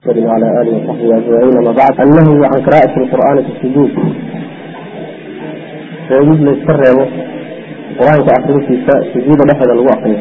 محمد وعلى آله وصحبه أجمعين أما بعد النهي عن قراءة القرآن في السجود فيجب للسر قرآن كأخذ في سجود لحد الواقع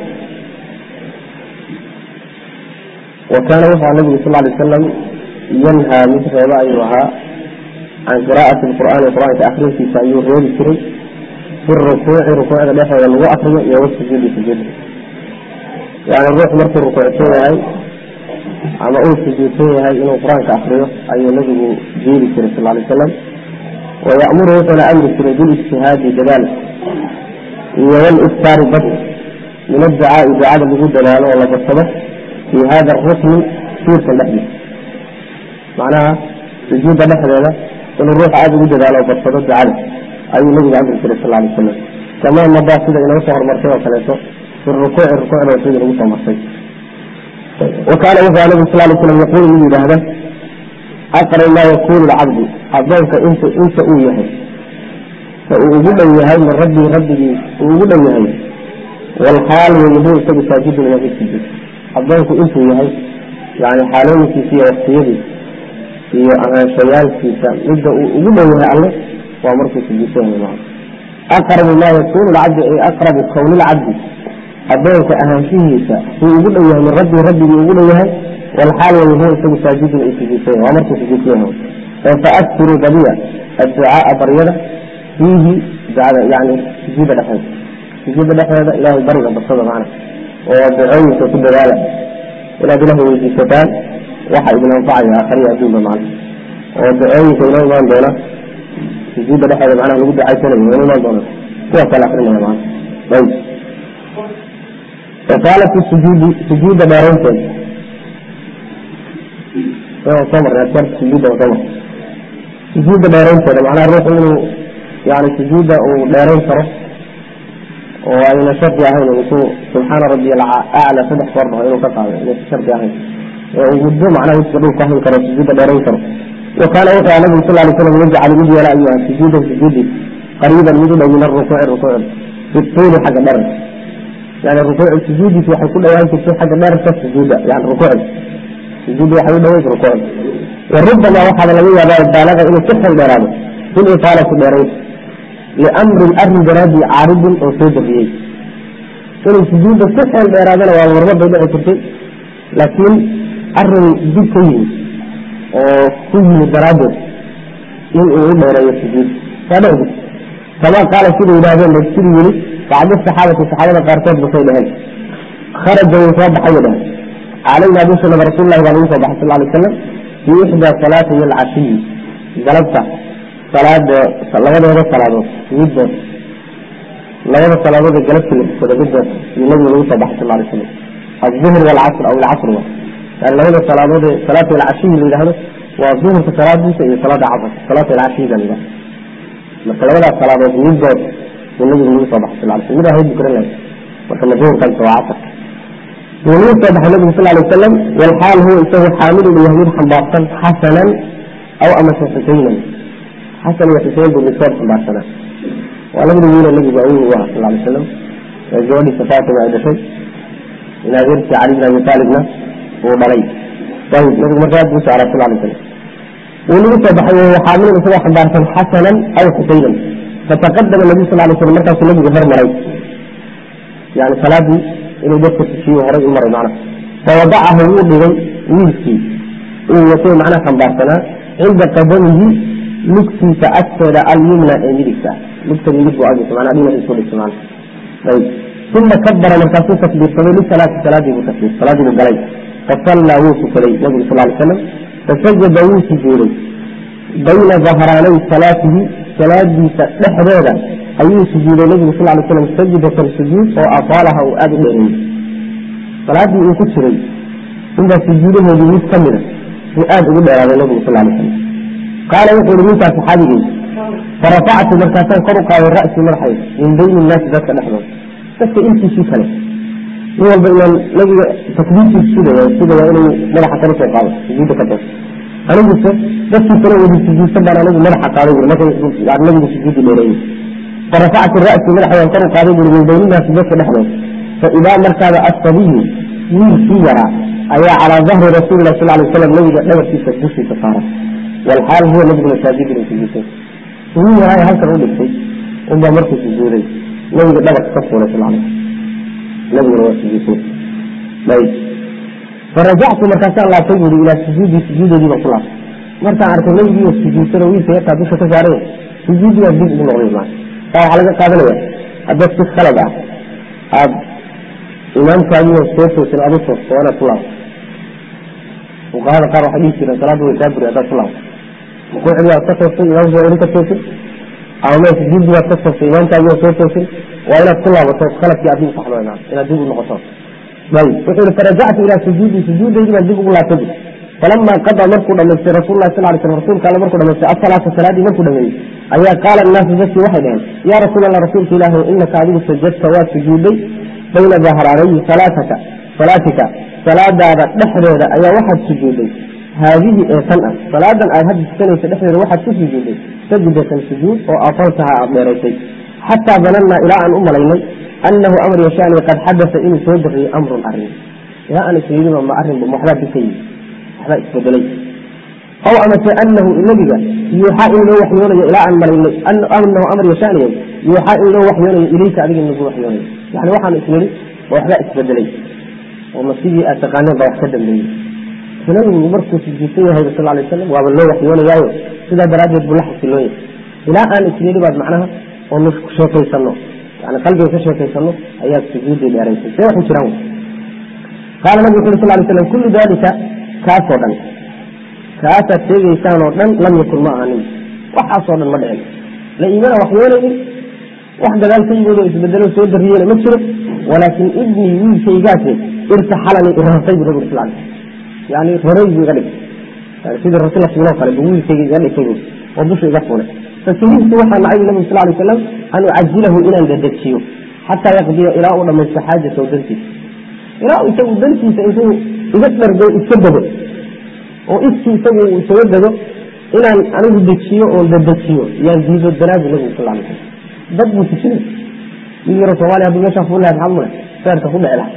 وكان وفع النبي صلى الله عليه وسلم ينهى مثل أيها عن قراءة القرآن القرآن كأخذ في سعيور غير الكريم في الركوع ركوع لحد الواقع يوسجد سجود يعني الروح مركز ركوع هاي ama uu sujuudsan yahay inuu qur-aanka akriyo ayuu nabigu jeeri jiray sal lay slam wayamuru wuxuuna amri jiray bilijtihaadi dadaal iyo waliftaari bad min adducaai ducada lagu dadaalo oo la badsado fii hada arukni suurkan dhexdiisa macnaha sujuudda dhexdeeda inuu ruux aada ugu dadaalo oo badsado ducada ayuu nabigu amri jiray sal lay slam kamaa madaa sida inoo soo hormartay oo kaleeto fi rukuuci rukuucda sida lagu soo martay وكان وفى النبي صلى الله عليه وسلم يقول لي هذا أقرب ما يكون العبد أبوك أنت أنت أويه فأقول يهي من ربي ربي أقول يهي والحال والنبوة سبب ساجد من هذه السجود أبوك أنت يهي يعني حالين في في وقتيدي في شيال في سام يبدأ أقول يهي الله وأمرك في الجسين معه أقرب ما يكون العبد أقرب كون العبد adoonka ahaanshihiisa uu ugu dhow yahay min rabbi rabbigii ugu dhow yahay walxaal wayahu isagu saajidun ay sujuudsan waa markuu sujuudsan yahay faaktiru badiya adducaaa baryada fiihi ducada yani sujuuda dhexeeda sujuuda dhexeeda ilahay bariga badsada macna oo ducooyinka ku dadaala inaad ilahay weydiisataan waxa idin anfacaya aakhariya adduunba macna oo ducooyinka inoo imaan doona sujuuda dhexeeda macnaha lagu ducaysanayo inoo imaan doona kuwaasa la akrinaya macna ayb وقال في السجود سجود دارنتين صبر أكبر سجود وصبر سجود دارنتين معناه الروح إنه يعني سجود ودارين ترى وأن شرط يهين ويكون سبحان ربي الأعلى سبح فرضه إنه قطع شرط يهين وجدوا معناه يسجدوا كهن كرة سجود دارين ترى وقال وقع النبي صلى الله عليه وسلم يجعل مدي ولا أيها سجودا سجودي قريبا مدي من الركوع الركوع في الطول حق درس يعني الركوع السجود في حيكون أيام في حاجة ما رفت سجودة يعني ركوع سجود يحيي دويت ركوع وربما واحد لم يبقى البالغة إنه كفر برامج في الإطالة البريد لأمر الأمر برادي عارض أو سيد فيه كان السجود كفر برامج لو أمر ربما يبقى لكن أرن دي كيه وكيه برامج إن أقول له رأي السجود فلا كما قال سيدي إلى هذا السيدي بعد الصحابة الصحابة قارتين بصيلهن خرج من صباح يده علينا بسنا رسول الله عليه وسلم صلى الله عليه وسلم في إحدى صلاة العشي جلبت صلاة صلاة هذا صلاة جدا لغة صلاة جلبت كده جدا النبي عليه صلى الله عليه وسلم الظهر والعصر أو العصر يعني لغة صلاة صلاة العشي اللي هذا والظهر في صلاة دي صلاة عصر صلاة العشي ده مثلا لغة صلاة جدا والنبي النبي صلى الله عليه وسلم إذا هو بكرة لك وكما ظهر كان سواعتك والنبي صلى الله عليه وسلم والحال هو يسوي حامل اليهود حنباطا حسنا أو أما حسينا حسن وحسين بالنسبة حنباطنا ولم يقول النبي بأوه صلى الله عليه وسلم جوالي صفات بعد شيء إلى غير علي بن أبي طالبنا وبلي طيب نبي مرات موسى على صلى الله عليه وسلم والنبي صلى الله عليه وسلم حامل يسوي حنباطا حسنا أو حسينا فتقدم النبي صلى الله عليه وسلم مركز النبي غفر مري يعني صلاة إنه دفت الشيء وهرج أمر معنا فوضعه وضعه ويلكي ويسوي معنا خمبارتنا عند قدمه لكتي تأثر اليمنى إمريكا لكتي يجب أجل معنا أمين الرسول معنا طيب ثم كبر مركز تكبير صلى صلاة صلاة بتكبير صلاة بالدليل فصلى وصف لي النبي صلى الله عليه وسلم فسجد وصف لي بين ظهراني صلاته salaadiisa dhexdeeda ayuu sujuuday nabigu sal lay slam sajidatan sujuud oo afaalaha uu aada u dheereeyey salaadii uu ku jiray intaa sujuudahoodii mid ka mida uu aada ugu dheeraaday nabigu sal lay slam qaala wuxuu yihi ninkaa saxaabigey farafactu markaasaan kor u qaaday ra'sii madaxayda min bayni innaasi dadka dhexdooda dadka intiisii kale nin walba inaan nabiga takbiirtiisu sugaya sugaya inuu madaxa kala soo qaado sujuudda ka doosa aniguse dadkii kale wadi sujuudsan baan anigu madaxa qaaday buri markay nabigu sujuudi dheereeyey farafactu ra'si madaxayaan kor u qaaday buri min bayninaasi dadka dhexdood fa idaa markaaba asabiyu wiilkii yaraa ayaa calaa dahri rasuuli lah sal lay slam nabiga dhabarkiisa dushiisa saaran walxaal huwa nabiguna saajidin sujuuday sujuud yahay halkan u dhigtay unbaa markuu sujuuday nabiga dhabarka ka fuulay sal lay nabiguna waa sujuuday ayb farajactu markaasaan laabtay buuri ilaa sujuudi sujuudoodii baan ku laabtay markaan arkay nabigiiyo sujuudsan oo wiilka yarkaa dusha ka saaray sujuudi baa dib ugu noqday maa taa waxaa laga qaadanaya haddaad si khalad ah aada imaamkaadiioo soo toosin adu toosto waa inaad ku laabto fuqahada qaar waxay dhihi jireen salaadda way kaa buri haddaad ku laabto rukuucdii aad ka toostay imaamkii waa ka toosin ama me sujuudi baad ka toostay imaamkaadii oo soo toosin waa inaad ku laabato khaladkii aad dib saxdo imaan inaad dib u noqoto ayb wuxuu yihi farajactu ilaa sujuudi sujuudaydii baan dib ugu laabtay falama qada markuu dhamaystay rasul lah sal lay sl rasuulka alle markuu dhamaystay asalaata salaadii markuu dhameeyey ayaa qaala annaasu dadkii waxay dhaheen yaa rasuul allah rasuulka ilaahi inaka adigu sajadta waa sujuuday bayna dahraarayi salaataka salaatika salaadaada dhexdeeda ayaa waxaad sujuuday haadihi ee tan ah salaadan aad hadda tukanaysa dhexdeeda waxaad ku sujuuday sajdatan sujuud oo afaltaha aad dheeraysay xataa danannaa ilaa aan u malaynay anahu amr yashaani qad xadasa inuu soo dariyey amrun arin ilaa aan isyidiba ma arrinba ma waxbaa dika yimi waxbaa isbedelay aw amase anahu nabiga yuuxaa in loo waxyoonayo ilaa aan malaynay anahu amr yashaaniya yuuxaa in loo waxyoonayo ilayka adiga in lagu waxyoonayo yani waxaan isniri ma waxbaa isbedelay oo ma sidii aad taqaaneen baa wax ka dambeeyey nabigu markuu sujuudsan yahay sal lay wasalam waaba loo waxyoonayaayo sidaa daraaddeed buu la xasilooyay ilaa aan isniri baad macnaha oo nu sheekaysano yani qalbiga ka sheekaysano ayaad sujuuday dheeraysay see waxu jiraan qaala nabigu wuxu uri sal lay slam kullu dalika kaasoo dhan kaasaad sheegaysaan oo dhan lam yakun ma ahanin waxaasoo dhan ma dhicin la iimana waxyoonaynin wax gadaal ka yimid oo isbedelo soo dariyeyna ma jiro walaakin ibnii wiilkaygaase irtaxalanii irartay bu nabig sal yani raray buu iga dhigay yani sidii rati la fuuloo kale bu wiilkayga iga dhigtay bu oo dusha iga fuulay fakarihtu waxaa nacay nabig sal lay wasalam an ucajilahu inaan dedejiyo xataa yaqdiya ilaa uu dhamaysto xaajatahu dantiisa ilaa isagu dantiisa intuu iga dhargo iska dego oo iskii isagu uu isaga dego inaan anigu dejiyo oon dedejiyo yaan diido danaabu nabigu sal lay slam dad buu tujinay wiil yaro soomaliya hadduu meeshaa fuul lahay maxaad mule feerka ku dhici laha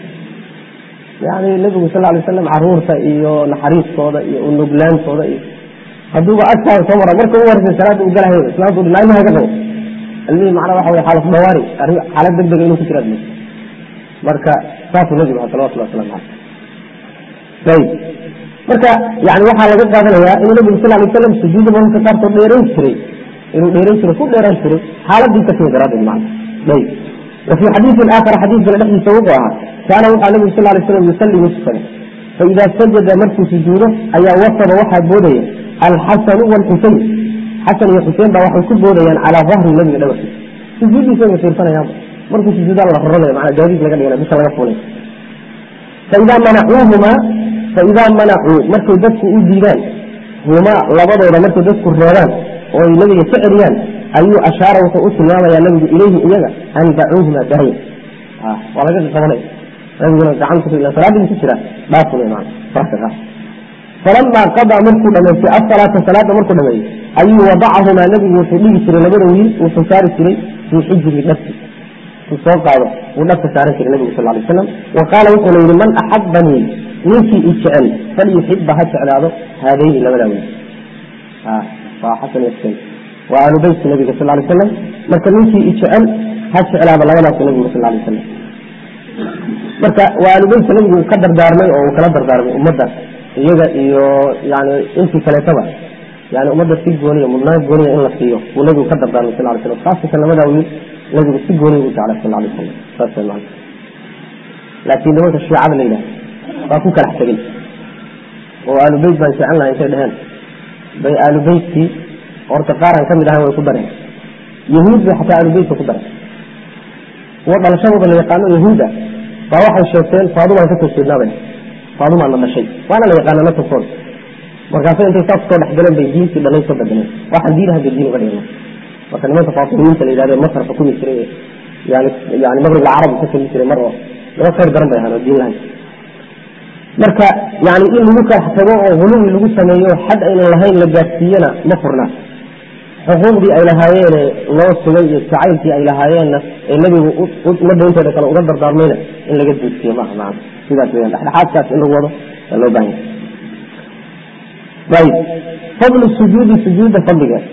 yani nabigu sal lay wasalam caruurta iyo naxariistooda iyo unuglaantooda iyo hadduuba agtaada soo mara marka u horeysay salaada u galahay islaamtu ilmaha ka qabo ilmihii macnaa waxa wey xaalad dhawaari xaalad deg dega inuu ku jiraad marka saasuu nabigu aha salawatullah waslamu caleyh ayib marka yani waxaa laga qaadanayaa inuu nabigu sal lay wasalam sujuuda mararka qaarkood dheerayn jiray inuu dheerayn jiray ku dheeraan jiray xaaladii ka timi daraaddeed macna ayib وفي حديث آخر حديث من الحديث سوقها كان وقع النبي صلى الله عليه وسلم يصلي مسكنا فإذا سجد مرت سجوده أي وصل واحد بوديا الحسن والحسين حسن والحسين بقى واحد كل بوديا على ظهر النبي دوت سجود يسوي في سنة يوم مرت سجود الله الرضا مع جاهز لقد يلا بس الله يقول فإذا منعوهما فإذا منعوا مرت دك إيديان هما لبضوا إلى مرت دك الريان والنبي سعريان ayuu ashaara wuxuu u tilmaamaya nabigu ilayhi iyaga an dacuuhuma dahay waa laga qabanay nabiguna gacanta salaadii ku jira dhaafuna imaan farka qaas falamaa qadaa markuu dhamaystay asalaata salaada markuu dhameeyey ayuu wadacahumaa nabigu wuxuu dhigi jiray labada wiil wuxuu saari jiray fii xijiri dhabti uu soo qaado wuu dhabka saaran jiray nabigu sal lay wasalam wa qaala wuxuuna yihi man axabanii ninkii i jecel falyuxiba ha jeclaado haadayni labada wiil waa xasan yaskayn waa ahlu beytka nabiga sal lay slam marka ninkii ijecel ha jeclaaba labadaas nabigu sal lay slam marka waa ahlu beytka nabigu uu ka dardaarmay oo uu kala dardaarmay ummadda iyaga iyo yani intii kaleetaba yani ummadda si gooniya mudnaan gooniya in la siiyo uu nabigu ka dardaarmay sal lay slam khaasatan labadaa wiil nabigu si gooniya u jeclay sal lay slam saas man laakiin nimanka shiicada la yidhaha waa ku kalax tegey oo ahlu beyt baan jecel lahay intay dheheen bay ahlu beytkii horta qaaran ka mid ahan way ku dareen yahuud bay xataa alubeytka ku dareen kuwa dhalashadooda la yaqaano yahuuda baa waxay sheegteen faadumaan kasoo jeednaabay faadumaan na dhashay waana la yaqaana nasabkooda markaasa intay saas soo dhexgaleen bay diintii dhalay soo bedeleen waxaan diin hadda diin uga dhigna marka nimanka faatimiinta la yidhahde masar xukumi jiray yani yani maqrib alcarabi ka tegi jiray mar oo laba khayr daran bay ahaan oo diin lahayn marka yani in lagu kalax tago oo huluwi lagu sameeyo xad aynan lahayn la gaadsiiyana ma furnaa xuquuqdii ay lahaayeene loo sugay iyo jacaylkii ay lahaayeenna ee nebigu ummadda inteeda kale uga dardaarmayna in laga duudsiyo maaha macana sidaas weyaan dhexdhexaadkaas in lagu wado waa loo baahan yahay ayib fadlu sujuudi sujuudda fadligeed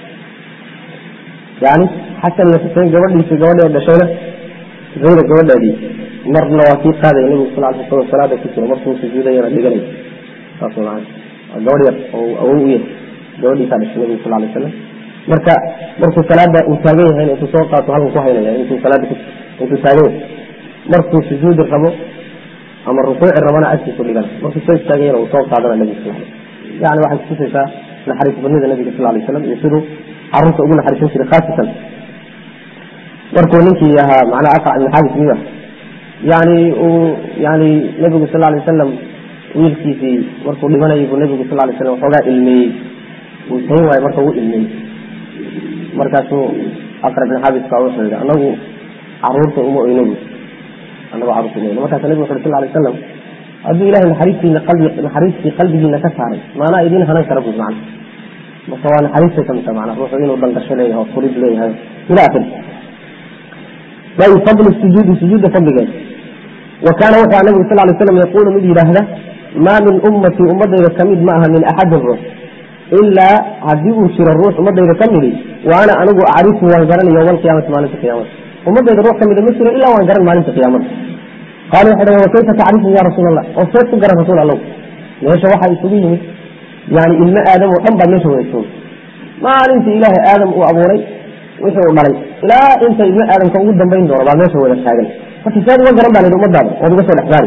yani xasan iyo xuseen gabadhiisi gabadhee dhashayna zaynab gabadheedii marna waa kii qaadaya nebigu sal ly slam salaada ku jiro markuu sujuudayana dhiganay saas maa waa gabadh yar oo awow u yahay gabadhiisaa dhashay nebigu sal lay slam marka markuu salaada uu taagan yahay intuu soo qaato halkan ku haynaya intuu salaada intuu taagan yahay markuu sujuudi rabo ama rukuuci rabana agtiisu dhigan markuu soo istaagayana uu soo qaadana nebigu sal yani waxay kutusaysaa naxariis badnida nabiga sal lay slam iyo siduu caruurta ugu naxariisan jiray khaasatan markuu ninkii ahaa macnaha aqrac ibn xaabis miya yani uu yani nebigu sal lay wasalam wiilkiisii markuu dhimanayay buu nebigu sal lay slam waxoogaa ilmeeyey uu tayn waayo marka uu ilmeeyey markaasuu aqrac ibn xaabis baa wuxuu yihi anagu caruurta uma oyno bu anagu caruurta uma oyno markaasa nebigu wuxu uri sal lay wasalam hadduu ilahay naxariistiina qalbi naxariistii qalbigiina ka saaray maanaa idiin hanan kara bui macna marka waa naxariistay kamid taha macna ruuxu inuu dangasho leeyahay oo furid leeyahay ila akhiri ay fadlu sujuudi sujuudda fadligeed wa kaana wuxuu aha nabigu sal lay slam yaquulu mid yidhaahda maa min ummatii ummadayda kamid ma aha min axadin ruux ilaa haddii uu jiro ruux ummadayda ka midi wa ana anigu acrifu waan garanay yowma alqiyamati maalinta qiyamada ummadayda ruux kamida ma jiro ilaa waan garan maalinta qiyaamada qaala waxay dhahen wakayfa tacrifu ya rasuul allah oo seed ku garan rasuul allow meesha waxaa isugu yimid yani ilmo aadam oo dhan baa meesha wada joogay maalintii ilaahay aadam uu abuuray wixii uu dhalay ilaa inta ilmo aadamka ugu dambayn doono baa meesha wada taagan marka seed uga garan baa layihi ummadaada ood uga soo dhexsaari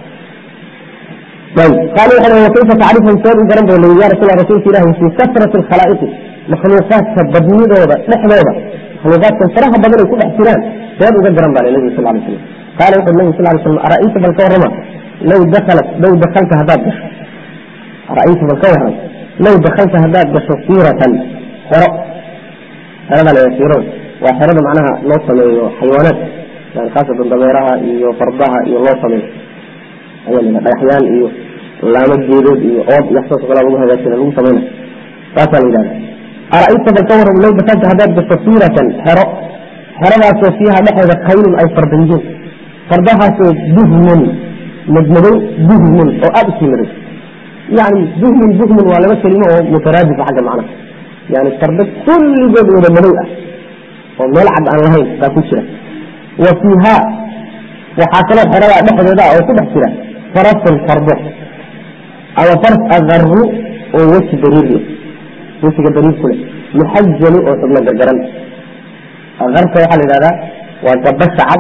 qaala waxay dhahen wakayfa tacrifu seed u garan ba layihi ya rasul rasuulka ilahi fii kasrati alkhalaa'iqi makhluuqaadka badnidooda dhexdooda makhluuqaadkan faraha badan ay ku dhex jiraan seed uga garan baa nabiga sal lay slam qaala wuxu nabi sal lay slam ara'ayta bal ka warrama low dakalat low dakalta haddaad gasho ara'ayta bal ka warram low dakalta haddaad gasho siiratan xero xerada la siirada waa xerada macnaha loo sameeyo xayawaanaad yani khaasatan dameeraha iyo fardaha iyo loo sameeyo ayaa la dhagaxyaan iyo laamo geedood iyo ood iyo waxsaas o kala lagu hagaajina lagu samayna saasaa la yidhahda ara'ayta bal ka warram low dakalta haddaad gasho siiratan xero xeradaasoo fiiha dhexeeda kaylun ay farda yihiin fardahaasoo buhmun madmadow buhmun oo aada usii madow yani buhmun buhmun waa laba kelimo oo mutaraadifa xagga macnaha yani fardo kulligood wada madow ah oo meel cad aan lahayn baa ku jira wa fiiha waxaa kaloo xeradaa dhexdeeda oo ku dhex jira farasun fardo ama fars agaru oo weji dariir wejiga dariir ku leh muxajalu oo xubno gargaran akarka waxaa la yidhahdaa waa gabasha cad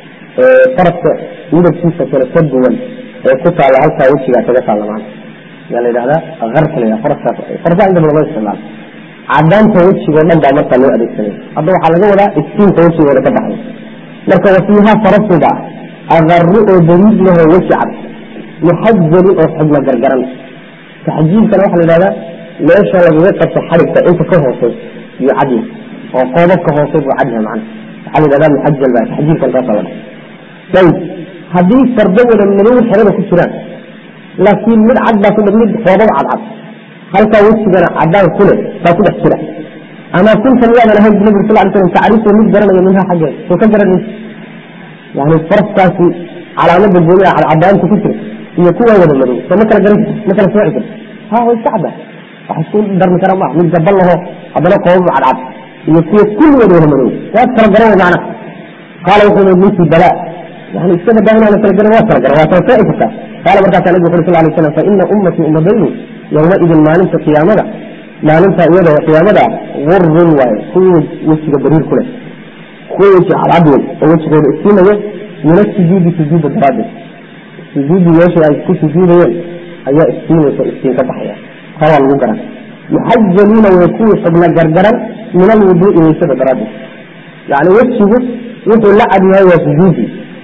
faraska midabkiisa kale ka duwan ee ku taalla halkaa wejigaa kaga taalla maana yaa la yidhahdaa akarka la yidhahda faraskaas farsaa inta badan loo isticmaalo cadaanta wejigoo dhan baa markaa loo adeegsanaya hadda waxaa laga wadaa iftiinka wejigooda ka baxay marka wasiiha farasuba akaru oo dariid lahoo weji cad muxajalin oo xubno gargaran taxjiilkana waxaa la yidhahdaa meesha lagaga qabto xarigka inta ka hoosey iyo cadya oo qoobabka hoose buu cadyaha macna waxaa la yidhahdaa muxajal baa taxjiilkan kaasa la dhaha ayib haddii fardo wada madow xerada ku jiraan laakiin mid cad baa ku mid qoobab cadcad halkaa wejigana cadaan ku leh baa ku dhex jira ama kunta miyaadan ahayn bu nabig sal ly slam tacrifu mid garanaya minha xaggeed soo ka garanaysa yani faraskaasi calaamada gooniha cadcadaanta ku jira iyo kuwa wada madow soo ma kala garan ma kala sooci karta ha way iska cadda wax isku darmi kara maa mid gabal laho haddana qoobab cadcad iyo kuwa kulligood wada madow waad kala garan way macna qaala wuxuu yii ninkii balaa yani iska badaa inaan kala garan waa kala garan waa kala sooci kartaa qaala markaasaa nabigu uri sal lay slam fa ina ummatii ummadaydu yowmaidin maalinta qiyaamada maalinta iyada qiyaamada gurun waaye kuwii wejiga bariir ku leh kuwa weji cadcad wey oo wejigooda iftiimayo min asujuudi sujuuda daraaddeed sujuudi meesha ay ku sujuudayeen ayaa iftiimaysa iftiin ka baxaya taa waa lagu garan muxajaliina way kuwii xubna gargaran min alwuduui weysada daraaddeed yani wejigu wuxuu la cad yahay waa sujuudi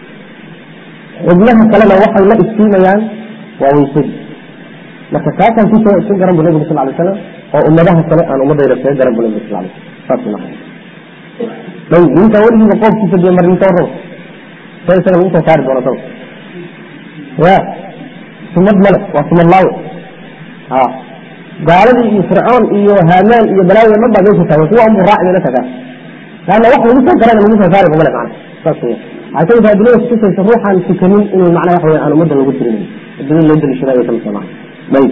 xubnaha kalena waxay la iftiimayaan waa weysadii marka kaasaan kusoo isu garan bu nabigu sal lay slam oo ummadaha kale aan ummadayda kaga garan bu nabigu sal lay saas maa ayib ninka weligiiba qoobkiisa dee mar ninka warraba see isaga lagu soo saari doona saba ya sumad male waa sumad laawe a gaaladii iyo fircoon iyo haamaan iyo balaaya dhan baa meesha taagan kuwa unbu raaci bayna tagaan laanna wax lagu soo garana lagu soo saari kumale macna saas wey waxay kamid tahay adilada kutusaysa ruuxaan tukanin inuu macnaha waxa wey aan ummadda lagu tirin adilada loo daliishada ayay kamid tahay macna ayib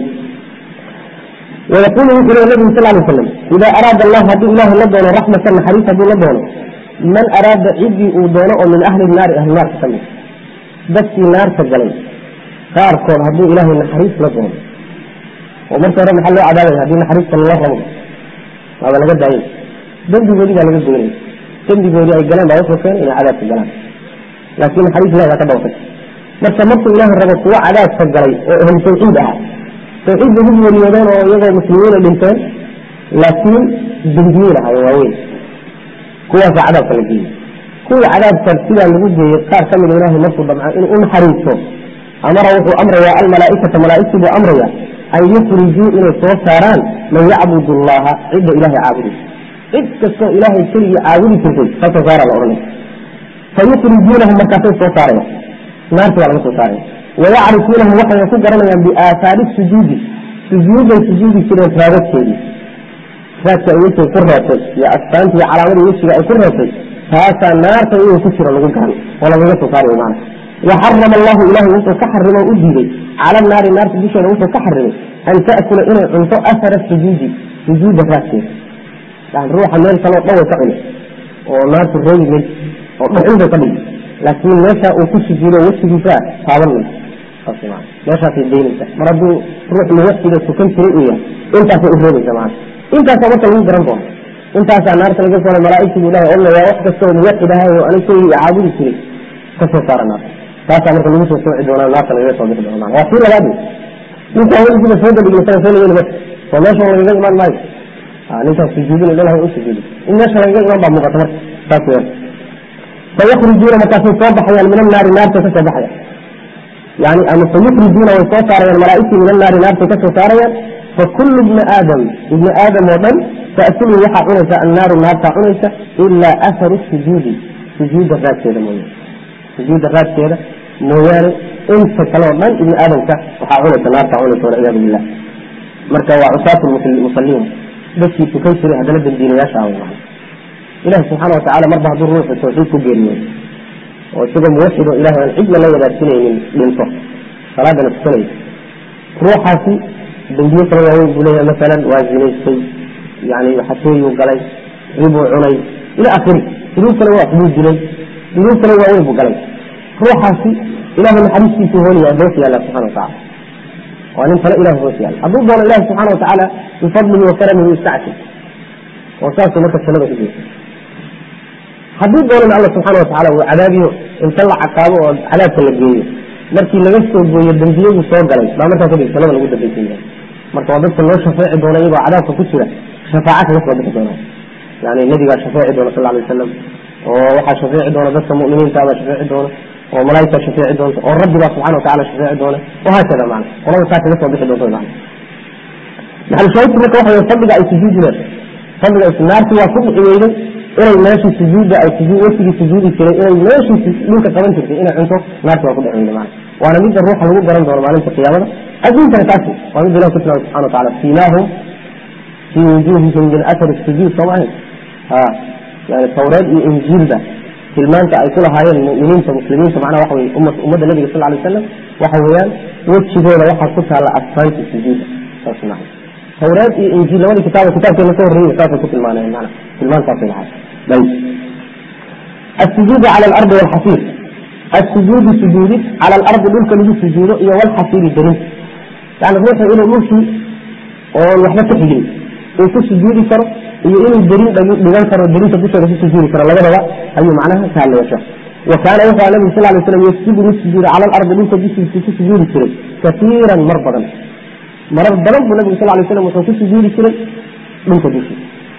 ويقول مثل النبي صلى الله عليه وسلم إذا أراد الله هدي الله لدونه رحمة حريصة هدي لدونه من أراد عدي ودونه من أهل النار أهل النار تسمي بس النار تجلي قال كون هدي إله الحريص لدونه ومرت رب محل عذابه هدي الحريص صلى الله عليه وسلم هذا لقد دعين دندي بولي قال لقد دعين دندي بولي أي قلان بأوصل كان إلى عذاب الجلال لكن الحريص لا يتبع وفك مرت مرت إله الرب هو عذاب تجلي هم توحيدها توحيد بهم وليدان ويضع مسلمين الإنسان لكن بنجيلة هاي واوين كوا في عذاب فلقين كل عذاب ترسيلا لوجه يقار كمل إله مرفوض مع إن أم حريصه أمره أمر يا الملائكة ملائكة بأمر يا أن يخرجوا إلى صوصاران من يعبد الله عند إله عابده عند كسو إله يشري عابده كنتي فتصار الأغنى فيخرجونهم مكافين صوصارين نار على صوصارين ويعرفونه وحي يكون قرنا بآثار السجود سجود السجود كده فارس كده فاتا يوسف كرهته يا أسفانت يا علامة يوسف يا كرهته فهذا نار تقول كسر لو كان ولا بيجي تصاري معنا وحرم الله إله وسط كحرم أجيبه على النار النار تدش وسط كحرم أن تأكل إلى أنت أثر السجود سجود فاسد يعني روح النار صلى الله عليه وسلم ونار الرجل عنده قليل لكن meesha uu ku sujuudo wejigiisa taaban mayso meeshaasay daynaysa mar hadduu ruux muwaxiga tukan jiray uu yahay intaasay u reebaysa maana intaasa marka lagu garan doono intaasaa naarta laga soo malaaigtigu ilahay odnaya wax kasta oo muwaxid ahay oo aniga keligii caabudi jiray ka soo saara naarta taasaa marka lagu soo sooci doonaa naarta lagaga soo bixi doona maana waa kii labaad ninkaa weligiiba soo dabigna isaga soo lageli marka oo meesha lagaga imaan maayo ninkaas sujuudin ilahay u sujuudi in meesha lagaga imaan baa muuqata marka saas weeyaan فيخرجون مكاسب صباحا من النار نار تكسبحيا يعني أما فيخرجون ويصاريا الملائكة من النار نار تكسبحيا فكل ابن آدم ابن آدم ومن تأكل يحا عنسة النار النار عنسة إلا أثر السجود سجود الرات كذا مويا سجود الرات كذا مويا انت كلام من ابن آدم كا وحا عنسة نار عنسة والعياذ بالله مركا وعصاة المصلين بس يتكيسر هذا لب الدين يشاء الله إله سبحانه وتعالى مرضى هذا الروح التوحيد كجيريين وسيقى موحد إله العجل لا يدرسنين من صح صلاة نفسنين روحها في بندية رواه بلية مثلا وازنيستي يعني حسوي وقلي ربو علي إلى آخره دروس لو أحبوب جلي دروس لو أحبوب قلي روحها في إله الحديث في هوني أدوسي الله سبحانه وتعالى وأن فلا إله هو سيال أبوه الله سبحانه وتعالى بفضله وكرمه يستعشي وساسه مركز سنة إجيه haddii doonan alla subxaana watacaala uu cadaabiyo inta la caqaabo oo cadaabka la geeyo markii laga soo gooyo dembiyadu soo galay baa markaa kadib jannada lagu dambaysan yahay marka waa dadka loo shafeeci doona iyagoo cadaabka ku jira shafaaca kaga soo bixi doona yani nabigaa shafeeci doona sal alay wasalam oo waxaa shafeeci doona dadka mu'miniinta baa shafeeci doona oo malaa'igta shafeeci doonta oo rabbibaa subxana watacala shafeeci doona wahaakada macna qolada saa kaga soo bixi doonta macna maxal shaahidku marka waxa weye fadliga ay sujuudineen fadliga naartii waa ku dhici weyday inay meeshii sujuudda ay sujuud wesigii sujuudi jiray inay meeshii dhulka qaban jirtay inay cunto naarta waa ku dhaceyna maana waana midda ruuxa lagu garan doono maalinta qiyaamada adduunkana taasi waa mid ilahi ku tilmaamay subxana wataala siimaahum fii wujuuhihim min athari sujuud soo maahayn ha yani tawreed iyo injiilba tilmaanta ay ku lahaayeen mu'miniinta muslimiinta macnaha waxa weye umma ummadda nabiga sal alay wasalam waxa weeyaan wejigooda waxaa ku taalla asfaanta sujuuda saas maaha tawreed iyo injiil labadii kitaaba kitaabkeena ka horreeyay saasay ku tilmaanayeen macna tilmaantaasay lahayd طيب السجود على الأرض والحصير السجود سجود على الأرض دولك لجو سجود إيا والحصير الدرين يعني روح إلى ملكي والوحدة تحجي وكو سجود كرو إيا إلى الدرين بغان كرو الدرين تبوشة في سجود كرو لغا لغا أي معناها كان لوشا وكان يوحى النبي صلى الله عليه وسلم يسجد السجود على الأرض دولك في سجود كرو كثيرا مربضا مربضا النبي صلى الله عليه وسلم وكو سجود كرو دولك بيشي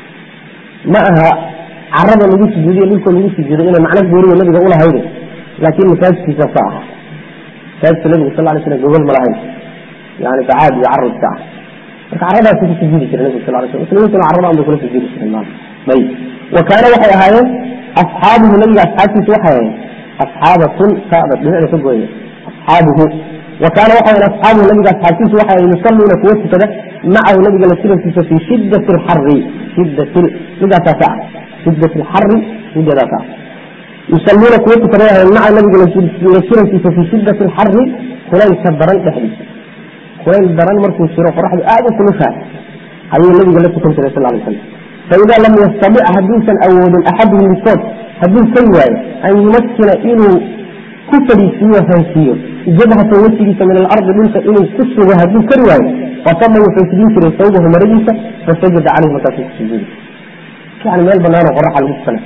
معها carada lagu sujuudiyo dhulka lagu sujuudo inay macno gooriya nabiga ulahayde laakiin masaajidkiisa sa aha masaajidka nabiga sal lay slam gogol ma lahayn yani bacaad iyo carad iska ah marka caradaasi ku sujuudi jira nabiga sal lay slam muslimiintuna carada an bay kula sujuudi jireen maana ayib wa kaana waxay ahaayeen asxaabuhu nabiga asxaabtiisa waxay ahaayeen asxaabatun saada dhinacda ka gooya asxaabuhu وكان وحي أصحابه النبي أصحابه وحي يصلون كويس كده معه النبي جل سيرة في شدة الحر شدة شدة ساعة شدة الحر شدة ساعة يصلون كويس كده مع النبي جل سيرة في شدة الحر خلال كبران تحديث خلال دران مركو سيرة فرح أعلى كل شيء هي النبي جل سيرة صلى الله عليه وسلم فإذا لم يستطيع حديثا أول أحد من الصوت حديث سيئة أن يمثل إنه كفري سوى فانسيه جبهة وجهك من الأرض منك إنه كسر وهدين كرواية فصلى وفنسدين في صوبه مرجسة فسجد عليه مكان السجود يعني مال بنانا وقرح على المسكنة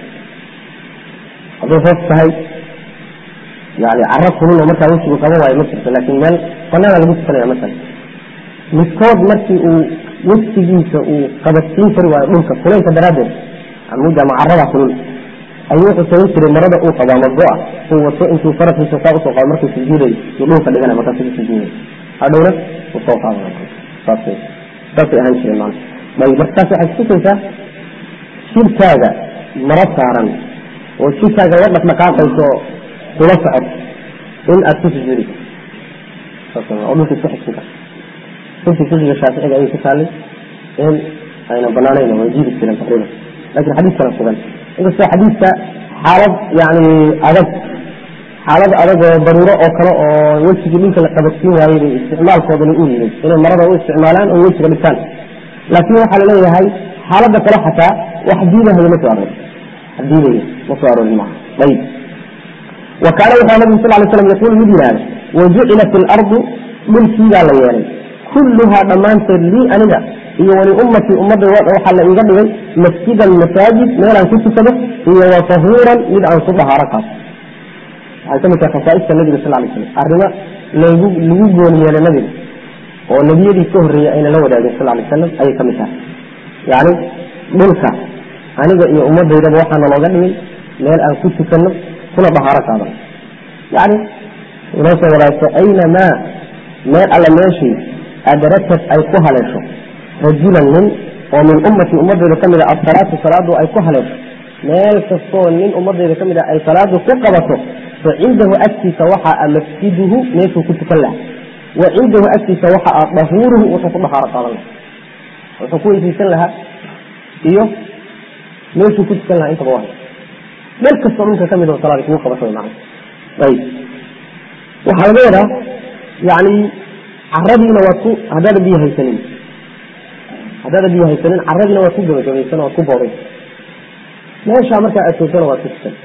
هذا فصل هاي يعني عرفه منه مركا وجهه قبوة يا مصر لكن مال بنانا المسكنة مثلا مسكود مركي وجهك وقبستين كرواية منك كلين كدرادر عمودة معرضة كلين ayuu wuxuu samayn jiray marada uu qabaa madbuuca uu wato intuu faraskiisa saa usoo qaado markuu sujuuday iyo dhulka dhigana markaas ku sujuuday hadhowna uu soo qaadana saas saasay ahaan jireen maana bay markaas waxay kutusaysaa jirkaaga maro saaran oo jirkaaga la dhaqdhaqaaqayso kula socod in aad ku sujuudi karto oo dhulka isku xigsin karto runtii fiqiga shaaficiga ayay ku taallay in ayna banaanayn way jiidi jireen taqriiban laakiin xadiiskana sugan inkastoo xadiidka xaalad yani adag xaalad adag oo daruuro oo kale oo wejigii dhulka la qabadsiin waayey bay isticmaalkoodana u yimid inay marada u isticmaalaan oo wejiga dhigtaan laakiin waxaa laleeyahay xaaladda kale xataa wax diidahaya ma soo aroori diidaya ma soo aroorin maaha ayib wa kaana wuxuu nabigu sal lay slam yaquulu mid yihahda wajucilat ilardu dhulkiibaa la yeelay kulluhaa dhammaanteed lii aniga iyo wali ummatii ummadda waxaa la iiga dhigay masjidan masaajid meelaan ku tukado iyo wa tahuuran mid aan ku dhahaaro kaaso waxay kamid tahay khasaaista nabiga sal lay slam arrimo lagu lagu gooni yeelay nabiga oo nebiyadii ka horreeyey ayna la wadaagin sal lay slam ayay kamid tahay yacni dhulka aniga iyo ummaddaydaba waxaa nalooga dhigay meel aan ku tukano kuna dhahaaro kaadano yacni inoo soo wadaagto aynamaa meel alla meeshii adrakad ay ku haleesho rajulan nin oo min ummati ummadeyda ka mid a asalaatu salaadu ay ku haleesho meel kastoo nin ummadeyda ka mid a ay salaadu ku qabato fa cindahu agtiisa waxa a masjiduhu meeshuu ku tukan laha wa cindahu agtiisa waxa a dahuuruhu wuxuu ku dhahaaro qaadan laha wuxuu ku weysaysan lahaa iyo meeshuu ku tukan lahaa intaba waa meel kastoo dhulka ka mid oo salaada kugu qabato macna ayib waxaa laga wadaa yani caradiina waad ku haddaada biyo haysanin haddaada biyo haysanin caradiina waad ku gabagabaysan waad ku booday meeshaa markaa aad toosana waad ku tukan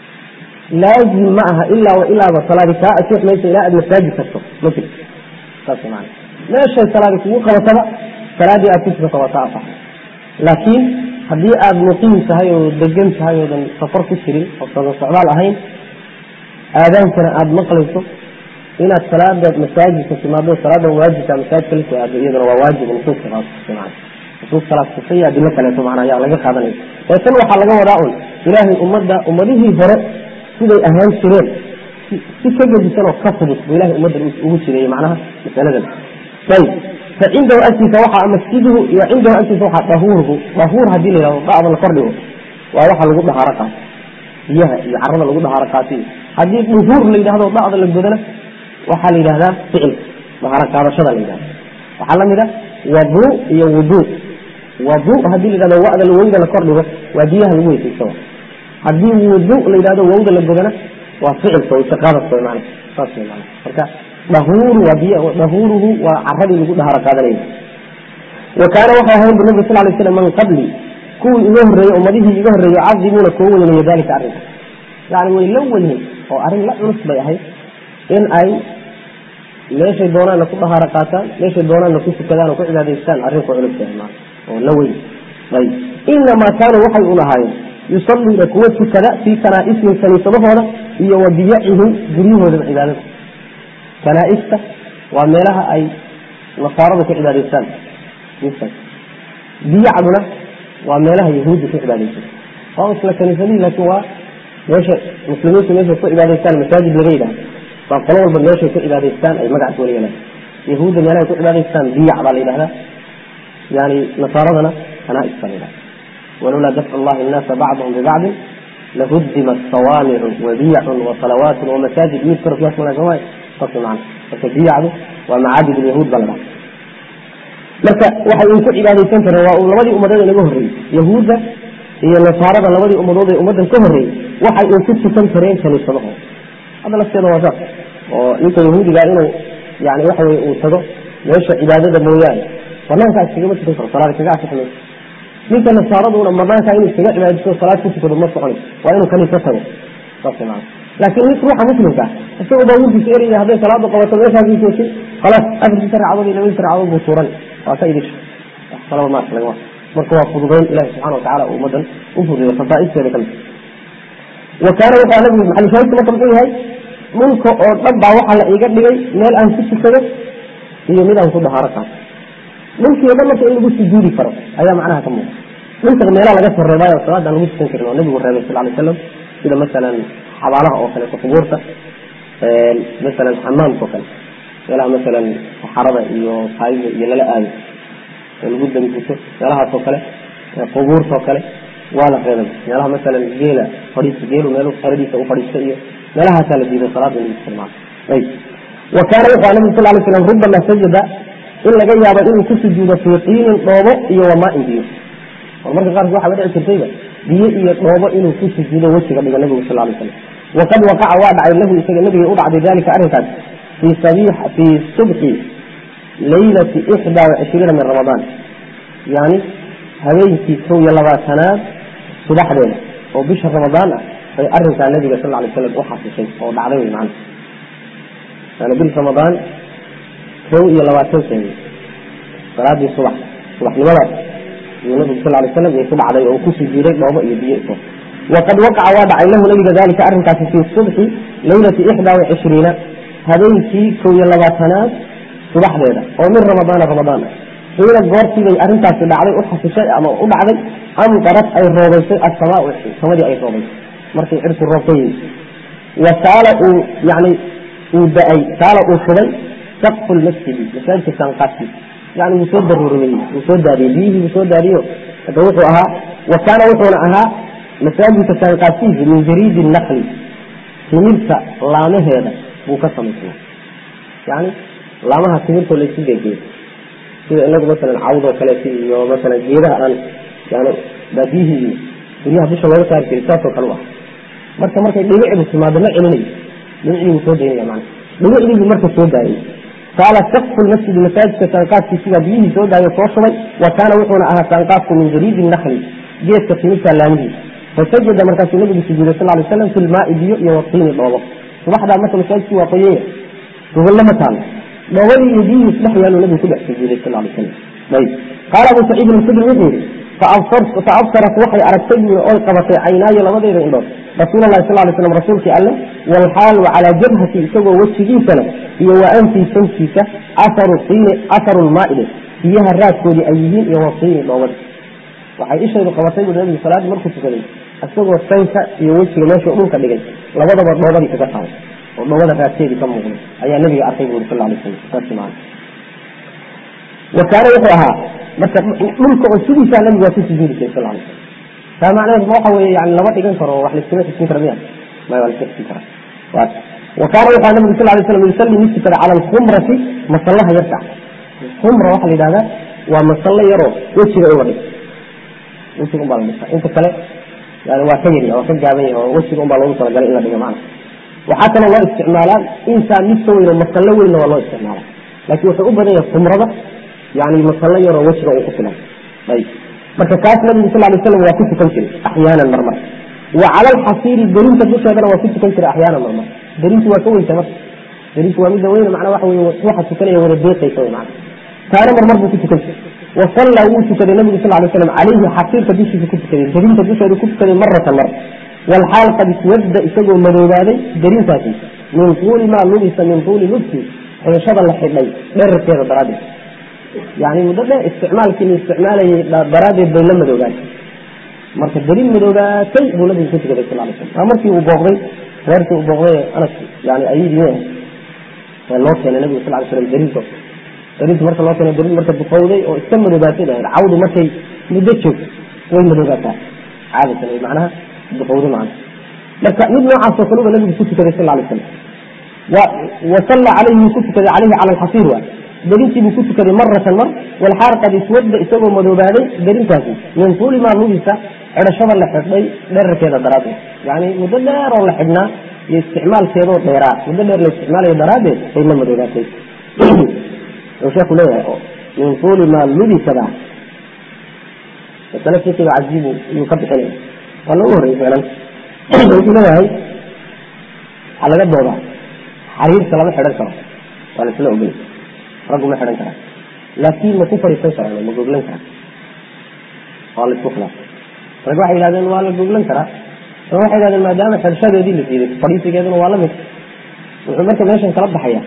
laazim ma aha ilaa wa ilaaba salaadi kaa asix maysa ilaa aad masaajid tagto ma jirto saas maana meeshay salaadi kugu qabataba salaadii aad ku tukato waa ka asax laakiin haddii aada muqiim tahay oo degan tahay oodan safar ku jirin oo sada socdaal ahayn aadaankana aada maqlayso inaad salaada masaajidka timaado salaada waajibka masaajidka la timaado iyaduna waa waajib nusuuska qaadsiman nusuus kalaas tusaya adilo kaleeto macnaa ayaa laga qaadanaya ee tan waxaa laga wadaa un ilaahay ummadda ummadihii hore siday ahaan jireen si ka gedisan oo ka fudud buu ilahay ummadda ugu jireeyey macnaha masaladan ayib fa cindahu agtiisa waxaa masjiduhu iyo cindahu agtiisa waxaa dahuurhu dahuur haddii la yihahdo da'da la kordhigo waa waxa lagu dhahaaro qaato biyaha iyo carada lagu dhahaaro qaatiy haddii duhuur la yidhahdo da'da la godana waxaa la yidhahdaa ficil dahaaro qaadashada la yidhahda waxaa lamid a wadu iyo wudu wadu haddii la yidhahdo wa'da wowda la kordhigo waa biyaha lagu weysaysto haddii wudu la yidhahdo wowda la godana waa ficilka wayse qaadadka way macna saas way macna marka dahuuru waa biy dahuuruhu waa caradii lagu dhahaaro qaadanayay wa kaana waxay ahayn bu nabi sal lay slam man qabli kuwii iga horreeyey ummadihii iga horreeyey cadimuuna koo weynaya dalika arrinka yani way la weynen oo arrin la culus bay ahayd in ay meeshay doonaanna ku dhahaaro qaataan meeshay doonaanna ku tukadaan oo ku cibaadaystaan arrin ku culus yahay maana oo la weyn ayb inamaa kaanuu waxay u lahaayeen yusalluuna kuwa tukada fii kanaaisihim kaniisadahooda iyo wa biyacihim guryahoodaba cibaadada kanaaista waa meelaha ay nasaaradu ku cibaadaystaan biyacduna waa meelaha yahuudda ku cibaadaysan waa isla kaniisadihii laakiin waa meesha muslimiintu meeshay ku cibaadaystaan masaajid laga yidhaha waa qolo walba meeshay ku cibaadaystaan ay magac wala yeelaan yahuudda meelahay ku cibaadaystaan biyac baa la yidhahdaa yani nasaaradana kanais baa la yidhahda walowlaa dafcu llahi innaasa bacdahum bibacdin lahudimat sawaamicu wabiyacun wasalawaatun wamasaajid yudkar fiiha sma saas macana marka biyacdu waa macaabid lyahuud baa la dhaha marka waxay un ku cibaadaysan kareen waa labadii ummadood inaga horreeyey yahuudda iyo nasaarada labadii ummadood ee ummaddan ka horreeyey waxay un ku tukan kareen kaniisadahooda hadda lafteeda waa saas oo ninka yahuudiga inuu yani waxa weye uu tago meesha cibaadada mooyaane banaankaa iskagama tukan karo salaad kaga asix mayso ninka nasaaraduna banaankaa inuu iskaga cibaadaysto salaad ku tukado ma soconay waa inuu kaniisa tago saas maana laakiin nin ruuxa muslimka isagoo baabuurkiisa eraya hadday salaada qabato meeshaasii joogtay khalaas afartiisa ragcadood iyo labadiisa ragcadood buu tuuran waa ka idisha wax kalaba maarka laga marka waa fududayn ilahi subxana watacala uu ummadan u fududeeyo khasaa'isteeda kamid wa kaana wuxuu nabigu maxalushaahidka marka muxuu yahay dhulka oo dhan baa waxaa la iga dhigay meel aan ku tukado iyo mid aan ku dahaaro qaato dhulkii o dhan marka in lagu sujuudi karo ayaa macnaha ka muuqa dhulka meelaha laga soo reebaayo salaada aan lagu tukan karin oo nabigu reebay sal lay slam sida masalan xabaalaha oo kaleeto qubuurta masalan xamaamka oo kale meelaha masalan saxarada iyo saayida iyo lala aado oo lagu damguto meelahaas oo kale qubuurta oo kale waa la reebay meelaha masalan geela fadhiis geelu meel xeradiisa u fadhiista iyo meelahaasaa la diiday salaada in lagu isticmaalo ayb wa kaana wuxuu a nabigu sal lay slam rubama sajada in laga yaabo inuu ku sujuudo fii tiinin dhoobo iyo wamaain biyo oo marka qaarkood waxaa dhici jirtayba biyo iyo dhoobo inuu ku sujuudo wejiga dhiga nabigu sal lay slam waqad waqaca waa dhacay lahu isaga nabiga u dhacday dalika arrinkaas fii fii subxi laylati ixdaa wacishriina min ramadaan yani habeenkii kow iyo labaatanaad subaxdeeda oo bisha ramadaan ah bay arinkaa nabiga sal lay slam u xasishay oo dhacday wy maana yani bil ramadaan kow iyo labaatankeedi salaadii subax subaxnimadaas yuu nabigu sal lay slam ku dhacday oo ku sujuuday dhoobo iyo biyo iso waqad waqaca waa dhacay lahu nabiga dalika arrinkaasi fii subxi laylati ixdaa wacishriina habeenkii kow iyo labaatanaad subaxdeeda oo min ramadaana ramadaan ah xiina goortiibay arrintaasi dhacday u xasishay ama u dhacday amdarad ay roobaysay asamaau samadii ay roobaysay markay cirku roob ka yimi wa saala uu yani uu da-ay saala uu shubay saqfu lmasjidi masaajidka saanqaadkiisa yani wuu soo daruuriyey wuu soo daadiyey biyihii wuu soo daadiyo hada wuxuu ahaa wa kaana wuxuuna ahaa masaajidka saanqaadkiisa min jariidi nakli timirta laamaheeda buu ka samaysnaa yani laamaha timirtoo laysu geegeeyo sida inagu masalan cawdoo kaleeto iyo masalan geedaha aan yani baadiyihii iyo guryaha dusha looga saari jiray saasoo kale u ah marka markay dhibicdu timaado ma celinayo dhibicdii wuu soo daynaya mana dhibicdii buu marka soo daayay qaala sakfu lmasjidi masaajidka saanqaadkiisigaa biyihii soo daayo soo shubay wa kaana wuxuuna ahaa saanqaadku min jariidi nakli geedka timirta laamihiisa fasajada markaasuu nabigu sujuuday sal lay slam fi lmaai biyo iyo watiini dhoobo subaxdaa marka masaajidkii waa qoyaya gogollama taalo dhoobadii iyo biyihii isdhex yaaluu nabigu ku dhex sujuuday sal lay slam ayb qaala abu saciid alkhudri wuxuu yihi faabsarat waxay aragtay bui oy qabatay caynaayo labadeeda indhood rasuul lahi sal lay slam rasuulkii alle walxaal wa calaa jabhati isagoo wejigiisana iyo wa anfii sankiisa aharu tiini aharu lmaaide biyaha raadkoodii ay yihiin iyo watiini dhoobadi waxay ishaydu qabatay bui nabigu salaadii markuu tukaday isagoo sanka iyo wejiga meeshuu dhulka dhigay labadaba dhoobadii kaga qaaday oo dhoobada raadkeedii ka muuqday ayaa nabiga arkay bui sal lay slam saas maana wa kaana wuxuu ahaa marka dhulka oo sidiisaa nabigu waa ku sujuudi jiray sal lay taa macnaheed ma waxa weye yani lama dhigan karo wax laiskama xiskin kara miya maya waa laiska xiskin karaa wa kaana wuxuu nabigu sal lay slam yusalli mid tukada cala alkhumrati masallaha yarka khumra waxaa la yidhahdaa waa masallo yaroo wejiga uga dhig wejiga unbaa la dhigta inta kale yani waa ka yarya waa ka gaaban yahay oo wejiga unbaa loogu talagalay in la dhigo macna waxaa kaloo loo isticmaalaa intaa mid ka weyn oo masallo weynna waa loo isticmaalaa laakiin wuxuu u badan yahay khumrada yani masallo yaroo wejiga uu ku filan ayb marka kaas nabigu sal lay slam waa ku tukan jiray axyaanan marmar wa cala alxasiiri derinta dusheedana waa ku tukan jiray axyaanan marmar derintu waa ka weynta marka derintu waa midda weyne macnaa waxa weye ruuxa tukanaya wada deeqaysa wey macna taana marmar buu ku tukan jiray wa sallaa wuu tukaday nabigu sal lay slam calayhi xasiirka dushiisa ku tukaday derinta dusheedu ku tukaday maratan mar walxaal qad iswadda isagoo madoobaaday derintaasi min tuuli maa lubisa min tuuli lubsi xidhashada la xidhay dherarkeeda daraaddeed yani muddo dheer isticmaalkii la isticmaalayay daraaddeed bay la madoogaatay marka daliil madoogaatay buu nabigu ku tukaday sal lay slam waa markii uu booqday reerkii uu booqday anas yani ayidii ee loo keenay nabigu sal lay slam daliilka daliilka marka loo keenay daliil marka duqowday oo iska madoogaatay dhahayd cawdu markay muddo joogto way madoogaataa caadatan ay macnaha duqowday macna marka mid noocaasoo kale uba nabigu ku tukaday sal lay slam wasalla calayhi wuu ku tukaday calayhi cala alxasiir waa derintii buu ku tukaday maratan mar walxaar qad iswadda isagoo madoobaaday derintaasi min tuuli maa lugisa xidhashada la xidhay dherarkeeda daraaddeed yani muddo dheer oo la xidhnaa iyo isticmaalkeedoo dheeraa muddo dheer la isticmaalayo daraaddeed bay la madoobaatay wuxuu sheeku leeyahay min tuuli maa lubisada masale fiqiga cajiibu iyuu ka bixinaya waa lagu horreyy ficlan wuxuu leeyahay waxaa laga doodaa xariirta lama xidhan karo waa laisla ogolay raggu ma xidhan karaa laakiin ma ku fadhiisan karaan ma goglan karaa waa la isku khilaafay rag waxay yidhahdeen waa la goglan karaa rag waxay yidhahdeen maadaama xidhashadeedii la siiday fadhiisigeeduna waa la mid wuxuu marka meeshan kala baxaya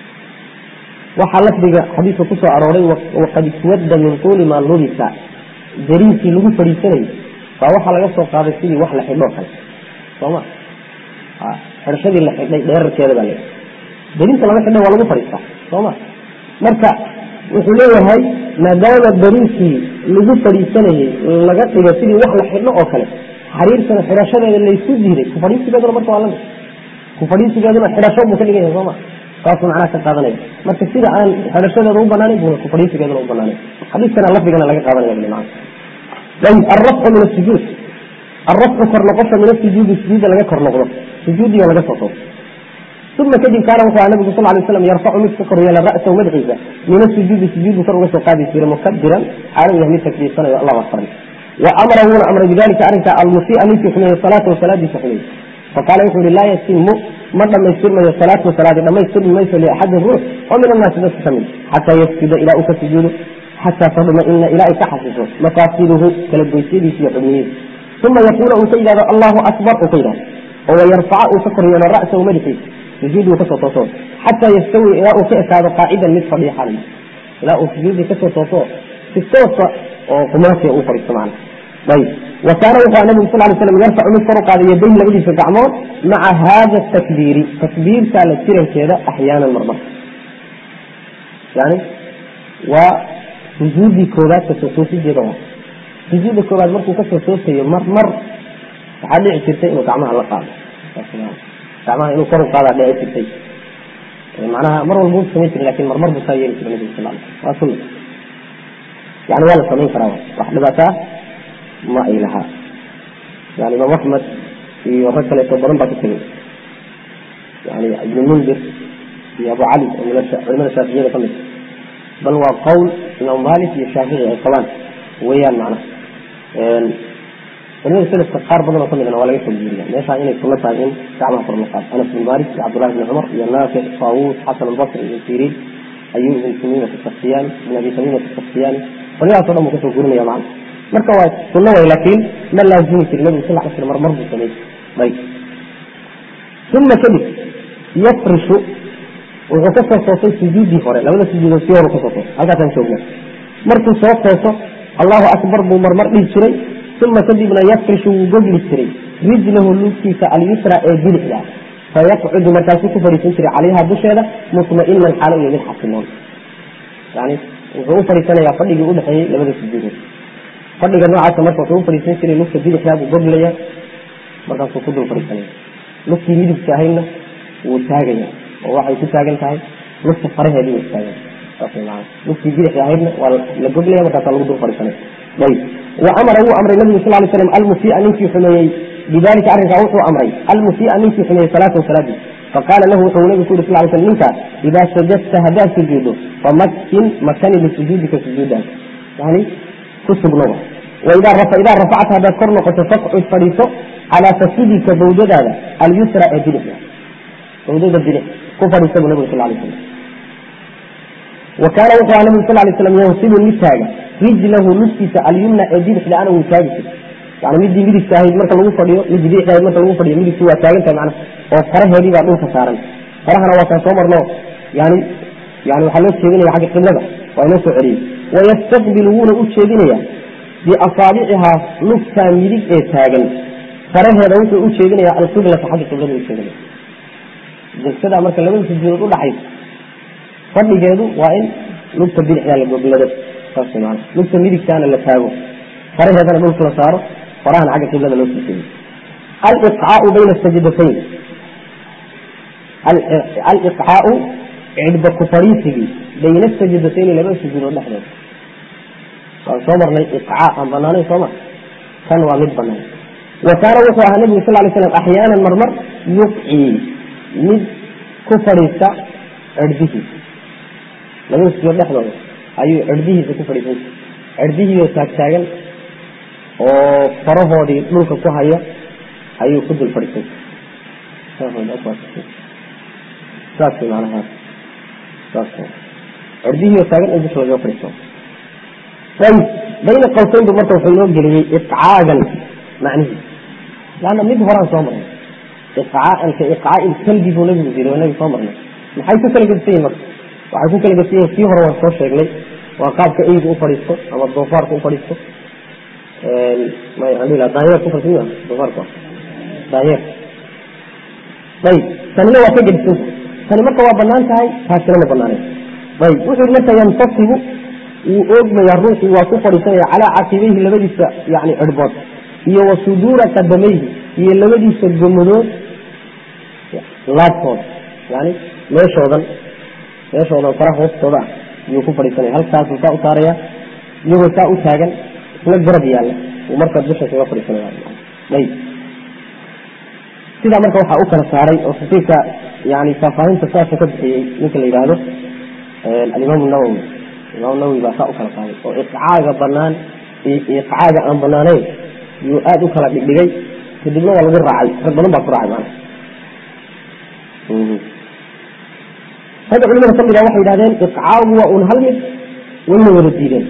waxaa lafdiga xadiiska kusoo arooray waqad iswadda min tuuli maa lubisa dariinkii lagu fadhiisanayay baa waxaa laga soo qaaday sidii wax la xidhoo kale sooma xidhashadii la xidhay dheerarkeeda baa le dariinka lama xidha waa lagu fadhiistaa sooma marka wuxuu leeyahay maadaama dariinkii lagu fadhiisanayey laga dhigo sidii wax la xidho oo kale xariirtana xidhashadeeda laysu diiday ku fadhiisigeeduna marka waa lamid ku fadhiisigeeduna xidhasho buu ka dhigan yahay sooma saasuu macnaha ka qaadanaya marka sida aan xidhashadeeda u banaanin buna ku fadhiisigeeduna u banaanin xadiiskana lafdigana laga qaadanaya bili macana ayib alrafcu min asujuud alrafcu kor noqosha min asujuudi sujuudda laga kor noqdo sujuudiyo laga soo tooso uma kadib kaana wuxuu aha nabigu sal lay slam yarfacu mid ka kor yeela ra'sahu madaxiisa min asujuudi sujuudu kor uga soo qaadi jira mukabiran xaalu yahay mid takbiirsanayo allah akbaray wa amara wuuna amray bidalika arrinka almusia ninkii xumeeye salaatahu salaadiisa xumeeye faqaala wuxuu yihi laa yatimu ma dhamaystirmayo salaatu salaadi dhamaystirmi mayso liaxadin ruux oo min annaasi dadka ka mid xataa yasjuda ilaa uu ka sujuudo xataa tadmaina ilaa ay ka xasiso mafaasiluhu kala goysyadiisa iyo xubnihiisa uma yaquula uu ka yidhahdo allahu akbar uu ka yidhahdo oo wayarfaca uu ka kor yeelo ra'sahu madaxiisa sujuud uu kasoo tooso xataa yastawi ilaa uu ka ekaado qaacidan mid fadhiya xalay ilaa uu sujuudii kasoo tooso si toosa oo qumaasiya uu fadhiisto macna ayib wa kaana wuxuu aha nabigu sal lay slam yarfacu mid kor u qaaday yadayn labadiisa gacmood maca hada takbiiri takbiirtaa la jirankeeda axyaanan marmar yani waa sujuudii koobaad kasoo toosideeda waa sujuudda koobaad markuu kasoo toosayo mar mar waxaa dhici jirtay inuu gacmaha la qaado gacmaha inuu kor u qaadaa dhici jirtay macnaha mar walba u samayn jira lakin marmar buu saa yeeli jira nabigu sal l waa sunna yani waa la samayn karaa wax dhibaataa ma ay lahaa yani imaam axmed iyo rag kaleeto badan baa ku tegay yani ibnu mundir iyo abu cali oo culimada shaaficiyada ka mid bal waa qowl imaam malik iyo shaafici ay qabaan weeyaan macnaha culimada selafka qaar badan oo kamidna waa laga soo guuriya meeshaa inay sunno tahay in gacmaha kor la qaado anas bin malik iyo cabdullahi bni cumar iyo naafic taawuus xasan albasri ibn siriin ayub ibn tamimat asaktiyani ibn abi tamimat asaktiyani culimadaas o dhan buu kasoo guurinaya macna marka waa sunno way laakiin ma laazimi jiri nabigu sal ly slam marmar buu sameeyey ayb uma kadib yafrishu wuxuu kasoo toosay sujuudii hore labada sujuudood sii horu kasoo toosay halkaasaan joogna markuu soo tooso allahu akbar buu marmar dhihi jiray uma kadibna yafrishu wuu gogli jiray rijlahu lugtiisa alyusra ee bidixda fayaqcudu markaasuu ku fadhiisan jiray calayha dusheeda mutma'inan xaalo iyo mid xasiloon yani wuxuu u fadhiisanayaa fadhigii udhexeeyey labada sujuudood fadhiga noocaasa marka wuxuu u fadhiisan jiray lugta bidixdaa buu goglaya markaasuu ku dul fadhiisanaya lugtii midigta ahaydna wuu taagaya oo waxay ku taagan tahay lugta faraheedii way taagan saas maa lugtii bidixda ahaydna waa la goglaya markaasaa lagu dul fadhiisanaya ayb wa amara wuu amray nabigu sal lay slam almusia ninkii xumeeyey bidalika arrinkaa wuxuu amray almusia ninkii xumeeyey salaatahu salaadii faqaala lahu wuxuu nabigu ku yuri sal ly slam ninkaas idaa sajadta haddaad sujuudo famaksin makani lisujuudika sujuudaas yani ku sugnoba waidaa rafacta haddaad kor noqoto faqcud fadhiiso calaa fasudika bawdadaada alyusra ee bidixda bawdada bidix ku fadhiisa buu nabigu sal lay slam wa kaana wuxuu aha nabigu sal lay slam yansibu mid taaga rijlahu lugtiisa alyumna ee bidixda ana wuu taagi jir yani midii midigta ahayd marka lagu fadhiyo midii bidixda ahayd marka lagu fadhiyo midigtu waa taagan tahay macnaha oo faraheedii baa dhulka saaran farahana waa kaan soo marno yani yani waxaa loo jeedinaya xagga qiblada waa inoo soo celiyey wayastaqbilu wuuna u jeedinaya biasaabicihaa lugtaa midig ee taagan faraheeda wuxuu u jeedinaya alqiblata xagga qiblada u jeedinaya jalsada marka labada sujuudood udhaxaysa fadhigeedu waa in lugta bidixdaa la goglado saas maana lugta midigtaana la taago faraheedana dhulka la saaro farahana xagga qiblada loo sii jeediyo aliqcaau bayna sajdatayn aliqcaau cidhba ku fadhiisigii bayna sajidatayni laba sujuudood dhexdooda waan soo marnay iqcaa aan banaanayn soo mar kan waa mid banaan wa kaana wuxuu ahaa nabigu sal lay slam axyaanan marmar yuqcii mid ku fadhiista cirdihiisa labada sujuudood dhexdooda ayuu cirdihiisa ku fadhiisan cirdihiioo taagtaagan oo farahoodii dhulka ku haya ayuu ku dul fadhiisan saas manaha saas cirdihiioo taagan in dusha lagaga fadhiisto ayib bayna qawsayn bu marka wuxuu inoo geliyey iqcaagan macnihiis laanna mid horaan soo marnay iqcaaan ka iqcaai kalbi buu nabigu yiri waa nabi soo marnay maxay ku kala gedisan yihin marka waxay ku kala gedisan yihin kii hore waan soo sheegnay waa qaabka eygu u fadhiisto ama doofaarka u fadhiisto daanyeer ku fadhiisan doofaarka daanyeer ayib tanina waa ka gedisanta tani marka waa banaan tahay taasina ma banaaneen ayib wuxuu marka yantasibu wuu oogmayaa ruuxii waa ku fadhiisanaya calaa caqibayhi labadiisa yani cirbood iyo wa suduura qadamayhi iyo labadiisa gomadood laabtooda yani meeshoodan meeshoodan faraha hoostooda ah iyuu ku fadhiisanaya halkaasuu saa u saaraya iyagoo saa u taagan isla garab yaalla uu markaa dusha kaga fadhiisanaya ayib sidaa marka waxaa u kala saaray oo xaqiiqa yani faahfaahinta saasa ka bixiyey ninka la yidhaahdo alimaam nawowi imaam nawowi baa saa u kala saaray oo iqcaaga banaan iqcaaga aan banaanayn yuu aada u kala dhigdhigay kadibna waa lagu raacay rag badan baa ku raacay maana ragga culimada kamid a waxay yidhahdeen iqcaagu waa un hal mid wayna wada diideen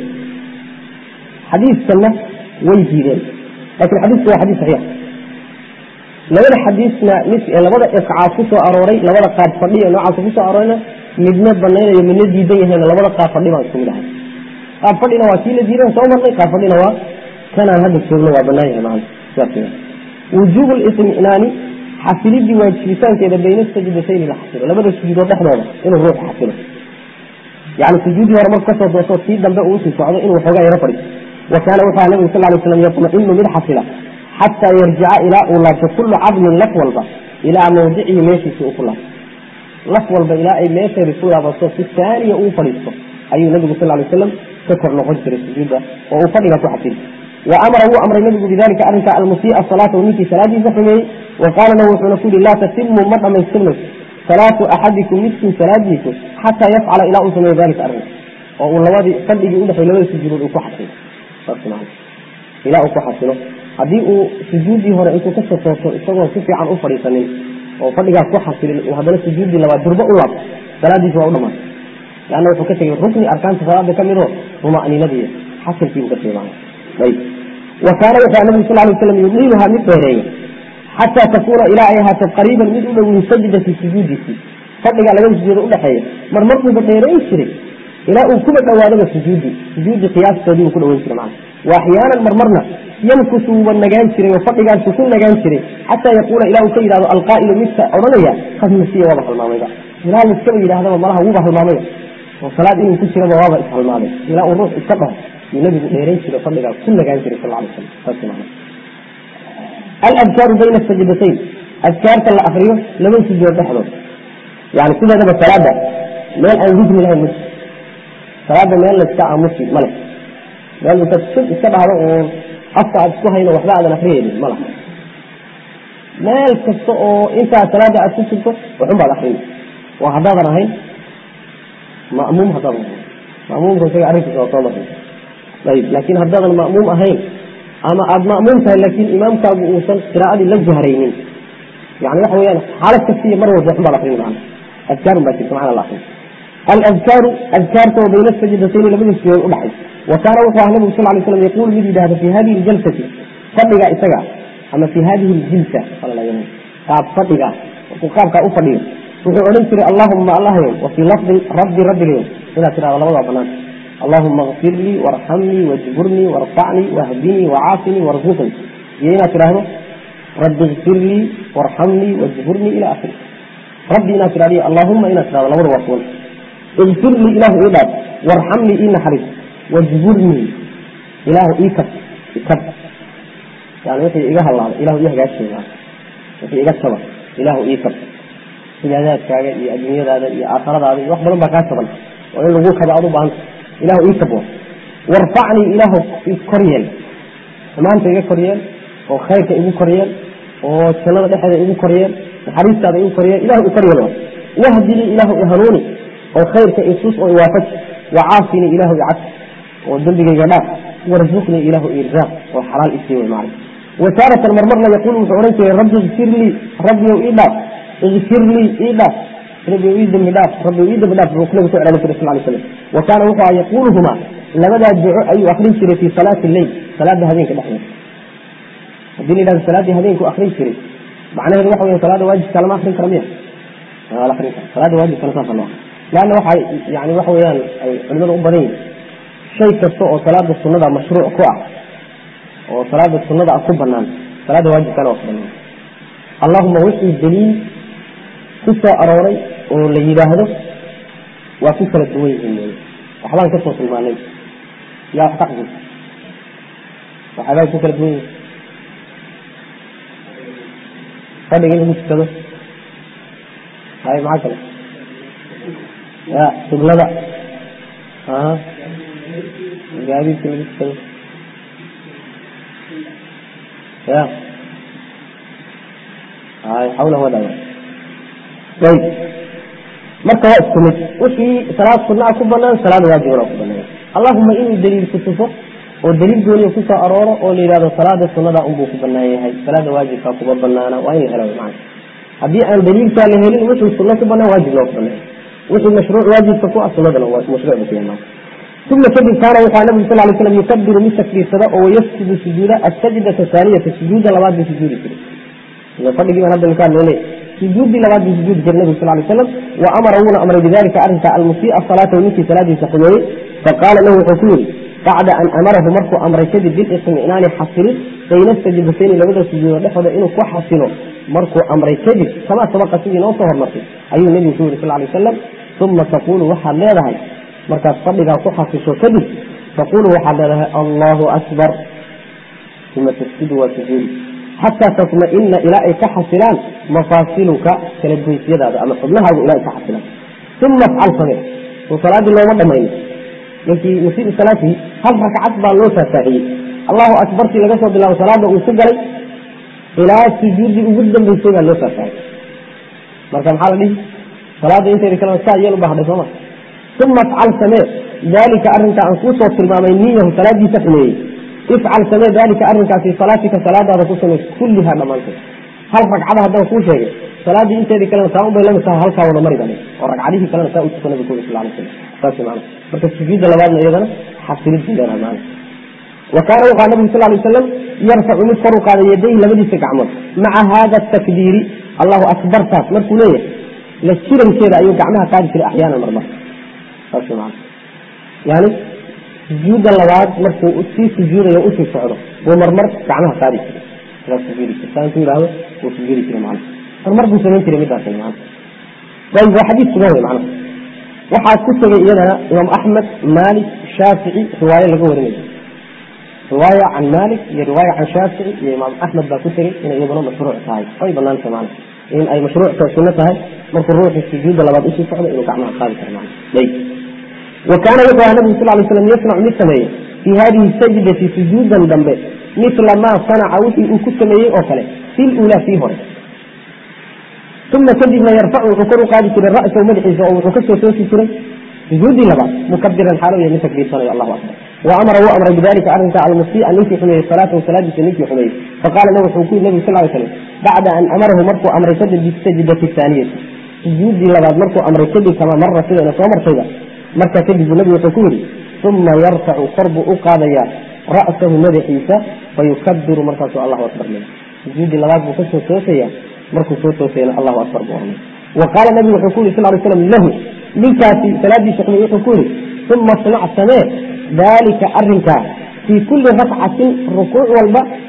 xadiiskanna way diideen lakin xadiisku waa xadiis saxiix labada xadiisna mid labada iqcaa ku soo arooray labada qaab fadhiya noocaasa kusoo aroorayna midna banaynayo midna diidan yahayna labada qaab fadhi baan isku mid ahay qaab fadhina waa kii la diidan soo marnay qaab fadhina waa kanaan hadda joogno waa banaan yahay maana sidaas wujuub lisminaani xasilidii waajibitaankeeda bayna sajdatayni la xasilo labada sujuudood dhexdooda inuu ruuxu xasilo yani sujuudii hore marku kasoo dooso tii dambe uu usii socdo inuu xoogaa yaro fadhiiso wa kaana wuxuu aha nabigu sal lay slam yatma'inu mid xasila xataa yarjica ilaa uu laabto kullu cadmin laf walba ilaa mawdicihi meeshiisi uu ku laabto laf walba ilaa ay meesheedi ku laabato si taaniya uu fadhiisto ayuu nabigu sal lay slam ka kor noqon jiray sujuudda oo uu fadhiga ku xasili wa amara wuu amray nabigu bidalika arrinka almusii'a salaata ninkii salaadiisa xumeeyey wa qaala lahu wuxuuna ku yihi laa tatimu ma dhamaystirmayso salaatu axadikum midkiin salaadiisu xataa yafcala ilaa uu sameeyo dalika arrinka oo uu labadii fadhigii udhexay labada sujuudood uu ku xasilo ilaa uu ku xasilo haddii uu sujuuddii hore intuu kasoo tooso isagoo si fiican u fadhiisanin oo fadhigaas ku xasilin uu haddana sujuuddii labaad durbo u laabto salaadiisi waa u dhamaatay leanna wuxuu ka tegey rukni arkaanta salaada ka midoo ruma'ninadii xasilkiibuu ka tegey maana ayb wa kaana wuxuu nabigu sal lay slam yudiiluhaa mid dheereeya xataa takuuna ilaa ay ahaato qariiban mid u dhow min sajdati sujuudiisi fadhiga labada sujuudo udhexeeya mar markuuba dheerayn jiray ilaa uu kuba dhawaadaba sujuudi sujuudi qiyaastoodii uu ku dhaweyn jiray macana wa axyaanan marmarna yamkusu wuuba nagaan jiray oo fadhigaasu ku nagaan jiray xataa yaquula ilaa uu ka yidhahdo alqaa'ilu midka odhanaya qad nasiya waaba halmaamayba ilaa laiskaba yidhahdaba malaha wuuba halmaamaya oo salaad inuu ku jiraba waaba ishalmaamay ilaa uu ruux iska dhaho yuu nabigu dheerayn jiray fadhigaa ku nagaan jiray sal alay slam saas macana aladkaaru bayna sajdatayn adkaarta la akriyo laba sujuud dhexdood yani sideedaba salaada meel aan rukni lahayn ma salaada meel la iska aamusi male meel intaad sub iska dhahdo uun afka aad isku hayno waxba aadan akriyaynin ma laha meel kasta oo intaa salaada aad ku sugto waxun baad akriyi waa haddaadan ahayn ma'muum haddaadan ahayn ma'muumka isaga arrinkiisa waa soo marnay ayib laakiin haddaadan ma'muum ahayn ama aada ma'muum tahay laakiin imaamkaagu uusan qiraa'adii la jahraynin yani waxa weyaan xaalad kastiiyo mar walba waxun baad akrin macana adkaarun baa jirta macana la akrin aladkaaru adkaarta oo bayna sajdatayni labada sujood udhaxay wa kaana wuxuu aha nabigu sal lay slam yaquulu mid yidhahda fi hadihi ljalsati fadhiga isaga ama fi hadihi ljilsa qaab fadhiga markuu qaabkaa u fadhiyo wuxuu odhan jiray allahuma allahyo wa fii lafdin rabbi rabbigayo inaad tidhahdo labadaa banaan allahuma kfir lii warxamnii wajburnii warfacnii wahdinii wacaafinii warzuqnii iyo inaad tidhaahdo rabbi kfir lii warxamnii wajburnii ila akhiri rabbi inaad tidhahdo allahuma inaad tidhahdo labada waa kuwan ikfir lii ilaahu ii dhaaf warxamnii ii naxariis wajburnii ilaahu ii kab ikab yani wixii iga halaabay ilahu ii hagaajiy wixii iga jaba ilaahu ii kab cibaadaadkaaga iyo adduunyadaada iyo aakhiradaada iyo wax badan baa kaa taban oo in lagu kaba ad u baahanta ilahu ii kabo warfacnii ilaahu kor yeel xumaanta iga kor yeel oo khayrka igu kor yeel oo jannada dhexeeda igu kor yeel naxariistaada igu kor yeel ilahu i kor yeel wahdinii ilaahu i hanuuni oo khayrka isus oo iwaafaji wacaafinii ilaahu icaf oo dembigayga dhaaf warzuqnii ilaahu irzaaq oo xalaal isii wey macna wasaaratan marmarna yaquul wuxuu odhan jiray rabbi ikfir lii rabbiyow ii dhaaf ikfir lii ii dhaaf rabbiyow ii dembi dhaaf rabbiyow ii dembi dhaaf buu nabigu ku celcelin jiray sal lay slam wa kaana wuxuu aha yaquuluhumaa labadaa duco ayuu akrin jiray fii salaati leyl salaada habeenka dhexdeeda haddii la yidhahdo salaaddii habeenku akrin jiray macnaheedu waxa weya salaada waajibka lama akrin kara miya la akrin kara salaada waajibkana saasa loo leanna waxa yani waxa weeyaan ay culimadu u badan yihin shay kasta oo salaada sunada mashruuc ku ah oo salaada sunada ah ku banaan salaada waajibkana waa ku banaan allahuma wixii daliil ku soo arooray oo la yidhaahdo waa ku kala duwan yihiin wy waxbaan kasoo tilmaanay yaa wax ka xasuus waxaabaa ku kala duwan yihin fadhiga in lagu tukado hay maxaa kale ya qiblada gaadiidka lagu tukado ya hay xawla wadawa ayb marka waa isku mid wixii salaad sunaa ku banaan salaad waajibana ku banaan allahuma inuu daliil ku tuso oo daliil gooniya kusoo arooro oo la yidhahdo salaada sunada unbuu ku banaan yahay salaada waajibka kuma banaana waa in la helo man haddii aan daliilkaa la helin wixii sunno ku banaan waajibna waa ku banaan wixii mashruuc waajibka ku ah sunadana mashruuc bu ku yahay uma kadib kaana wuxuu nabigu sal lay slam yukabiru mid takbiirsada oo wayasjudu sujuuda asajdata thaaniyata sujuuda labaad buu sujuudi jiray fadhigii baan hadda ka hadlaynay sujuudii labaad buu sujuudi jiray nabigu sal lay slam wa amara wuuna amray bidalika arrinka almusii'a salaata ninkii salaadiisa xumeeyey faqaala lahu wuxuu ku yihi bacda an amarahu markuu amray kadib bilicminaani xasilin bayna sajdatayni labada sujuudo dhexooda inuu ku xasilo markuu amray kadib kamaa sabaqa sidii noo soo hormartay ayuu nebigu ku yihi sal lay wasalam uma taqulu waxaad leedahay markaad fadhigaa ku xasisho kadib taqulu waxaad leedahay allahu akbar uma tasjudu waa sujuudi xataa tatma'ina ilaa ay ka xasilaan mafaasiluka kala goysyadaada ama xubnahaagu ilaa ay ka xasilaan uma afcal samee soo salaaddii looma dhamayno ninkii musiibu salaatihi hal rakcad baa loo faahfaahiyey allahu akbartii laga soo bilaabo salaada uu ku galay ilaa sujuuddii ugu dambeysay baa loo faahfaahiyey marka maxaa la dhihi salaada intayna kale saa yeel u bahday sooma uma afcal samee dalika arrinka aan kuusoo tilmaamay niyahu salaadiisa xumeeyey ifcal samee dalika arrinkaasi salaatika salaadaada ku samey kullihaa dhammaanteed hal ragcada haddaan kuu sheegay salaaddii inteedii kalena taa unbay lamid tahay halkaa wada mari bane oo ragcadihii kalena saa u tuka nabi ku sal alay slam saas maana marka sujuudda labaadna iyadana xasilid bay leedahay maana wa kaana wuxaa nabigu sal lay wasalam yarfacu mid kor u qaaday yadayhi labadiisa gacmood maca hada takbiiri allahu akbartaas markuu leeyahay la jirankeeda ayuu gacmaha qaadi jiray axyaanan marmar saas maana yani sujuudda labaad markuu sii sujuudayo usii socdo buu marmar gacmaha qaadi jiray sidaas sujuudi jira saa intuu yidhahdo wuu sujuudi jiray macna marmar buu samayn jiray midaas macna ayib waa xadiis sugan wey macna waxaa ku tegay iyadana imaam axmed maalik shaafici riwaayo laga warinayo riwaaya can maalik iyo riwaaya can shaafici iyo imaam axmed baa ku tegey inay iyaduna mashruuc tahay way banaantay macna in ay mashruucta sunno tahay markuu ruuxu sujuudda labaad usii socdo inuu gacmaha qaadi karo macna ayib wa kaana wuxuu aha nabigu sal lay slam yasnacu mid sameeye fii hadihi sajdati sujuudan dambe mila maa sanaca wixii uu ku sameeyey oo kale fi lulaa fii hore uma kadibna yarfacu wuxuu kor u qaadi jiray ra'sahu madaxiisa oo wuxuu kasoo toosi jiray sujuudii labaad mukabiran xaalo yahay mid takbiirsanayo allahu akbar wa amara wuu amray bidalika arrinka almusii'a ninkii xumeeyey salaatahu salaadiisa ninkii xumeeyey faqaala lahu wuxuu ku yiri nabigu sal ly slam bacda an amarahu markuu amray kadib bisajdati thaaniyati sujuudii labaad markuu amray kadib kama mara sidayna soo martayba markaa kadib buu nabigu wuxuu ku yidhi uma yarfacu kor buu u qaadayaa ra'sahu madaxiisa fayukabiru markaasuu allahu akbar le sujuudii labaad buu kasoo toosaya markuu soo toosayna allahu akbar buu oranay wa qaala nabigu wuxuu ku yidhi sal ly slam lahu ninkaasi salaadiisa xumay wuxuu ku yidhi uma snac samee daalika arrinkaa fii kulli rafcatin rukuuc walba